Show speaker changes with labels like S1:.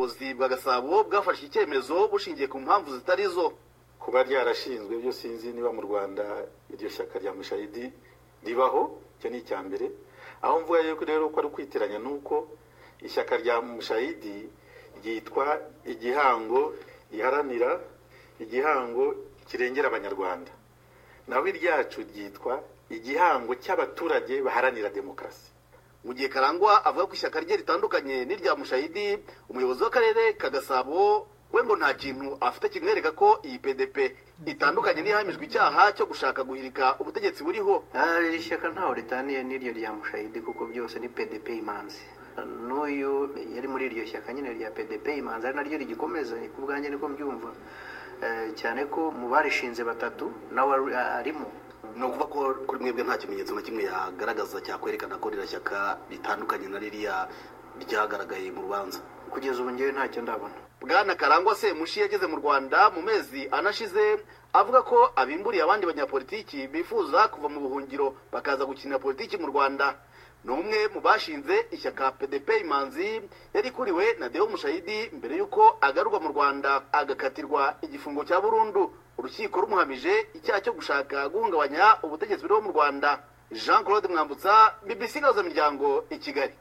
S1: ubuyobozi bwa gasabo bwafashe icyemezo bushingiye ku mpamvu zitari zo
S2: kuba ryarashinzwe byo sinzi niba mu rwanda iryo shyaka rya mushayidi ribaho icyo ni icya mbere aho mvuga yuko rero ko ari ukwitiranya nuko ishyaka rya mushayidi ryitwa igihango riharanira igihango kirengera abanyarwanda naho iryacu ryitwa igihango cy'abaturage baharanira demokarasi
S1: mu gihe karangwa avuga ko ishyaka rye ritandukanye n'irya mushayidi umuyobozi w'akarere ka gasabo we ngo nta kintu afite kimwereka ko iyi pdp itandukanye n'ihamijwe icyaha cyo gushaka guhirika ubutegetsi buriho
S3: iri shyaka ntaho ritaniye n'iryo rya mushayidi kuko byose ni pdp imanzi n'uyu yari muri iryo shyaka nyine rya pdp imanzi ari naryo rigikomeza ku bwanjye niko mbyumva cyane ko mu barishinze batatu nawe arimo
S1: ni ukuvuga ko kuri mwebwe nta kimenyetso na kimwe yagaragaza cyakwerekana ko ririya shyaka ritandukanye na ririya ryagaragaye mu rubanza
S3: kugeza ubu ngewe ntacyo ndabona
S1: bwana karangwa semushi yageze mu rwanda mu mezi anashize avuga ko abimburiye abandi banyapolitiki bifuza kuva mu buhungiro bakaza gukinira politiki mu rwanda ni umwe mu bashinze ishyaka pdp imanzi yari kuriwe na deo mushayidi mbere y'uko agarurwa mu rwanda agakatirwa igifungo cya burundu urukiko rumuhamije icyaha cyo gushaka guhungabanya ubutegetsi buriho mu rwanda jean claude mwambutsa bbc gahuzamiryango i kigali